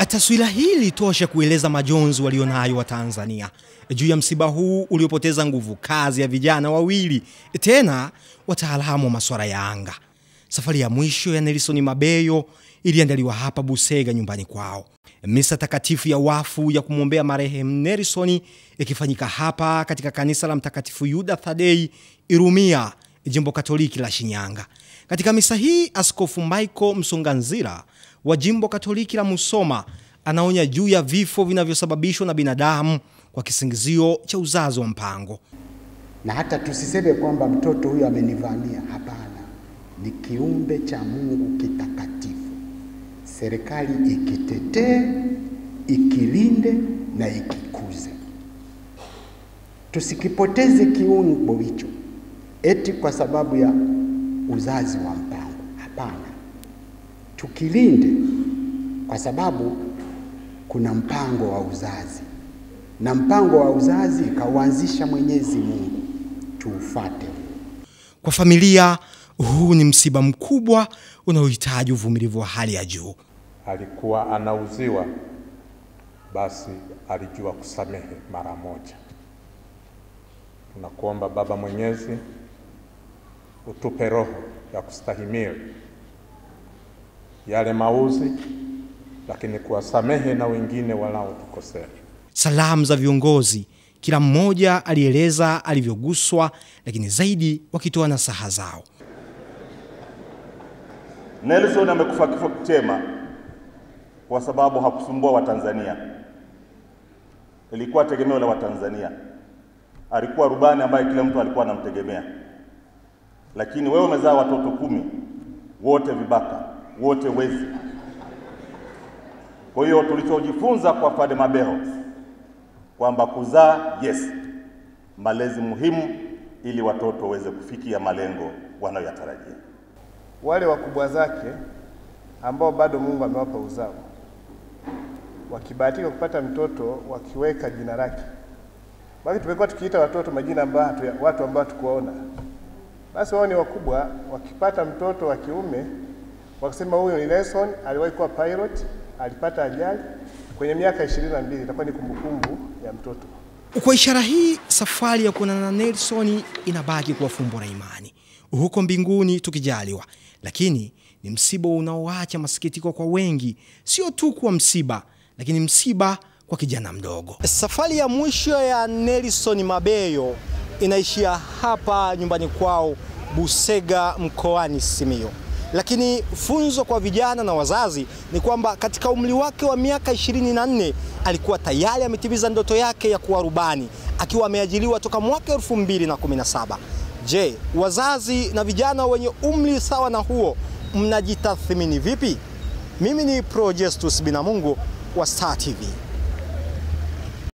Taswira hii ilitosha kueleza majonzi walionayo wa Tanzania juu ya msiba huu uliopoteza nguvu kazi ya vijana wawili, tena wataalamu wa masuala ya anga. Safari ya mwisho ya Nelson Mabeyo iliandaliwa hapa Busega nyumbani kwao. Misa takatifu ya wafu ya kumwombea marehemu Nelson ikifanyika hapa katika kanisa la Mtakatifu Yuda Thadei Irumia, jimbo Katoliki la Shinyanga. Katika misa hii, Askofu Michael Msonganzira wa jimbo Katoliki la Musoma anaonya juu ya vifo vinavyosababishwa na binadamu kwa kisingizio cha uzazi wa mpango. na hata tusiseme kwamba mtoto huyu amenivamia. Hapana, ni kiumbe cha Mungu kitakatifu. Serikali ikitetee, ikilinde na ikikuze, tusikipoteze kiungo hicho eti kwa sababu ya uzazi wa mpango. Hapana, tukilinde kwa sababu kuna mpango wa uzazi na mpango wa uzazi kauanzisha Mwenyezi Mungu, tuufate. Kwa familia, huu ni msiba mkubwa unaohitaji uvumilivu wa hali ya juu. alikuwa anauziwa, basi alijua kusamehe mara moja. Tunakuomba Baba Mwenyezi, utupe roho ya kustahimili yale mauzi, lakini kuwasamehe na wengine wanaotukosea. Salamu za viongozi, kila mmoja alieleza alivyoguswa, lakini zaidi wakitoa nasaha zao. Nelson amekufa kifo chema kwa sababu hakusumbua Watanzania. Ilikuwa tegemeo la Watanzania. Alikuwa rubani ambaye kila mtu alikuwa anamtegemea, lakini wewe umezaa watoto kumi, wote vibaka, wote wezi. Kwa hiyo tulichojifunza kwa Padre Mabeho kwamba kuzaa, yes, malezi muhimu ili watoto waweze kufikia malengo wanayoyatarajia. wale wakubwa zake ambao bado Mungu amewapa uzao, wakibahatika kupata mtoto wakiweka jina lake. Basi tumekuwa tukiita watoto majina ambayo hatu, watu ambao hatukuwaona. Basi wao ni wakubwa, wakipata mtoto wa kiume wakisema huyu ni Nelson, aliwahi kuwa pilot, alipata ajali kwenye miaka ishirini na mbili. Itakuwa ni kumbukumbu ya mtoto. Kwa ishara hii, safari ya kuonana na Nelson inabaki kuwa fumbo la imani huko mbinguni tukijaliwa, lakini ni msiba unaoacha masikitiko kwa wengi, sio tu kuwa msiba, lakini msiba kwa kijana mdogo. Safari ya mwisho ya Nelson Mabeyo inaishia hapa nyumbani kwao Busega mkoani Simiyu. Lakini funzo kwa vijana na wazazi ni kwamba katika umri wake wa miaka 24 alikuwa tayari ametimiza ndoto yake ya kuwa rubani akiwa ameajiriwa toka mwaka 2017. Je, wazazi na vijana wenye umri sawa na huo mnajitathmini vipi? Mimi ni Projestus Binamungu wa Star TV.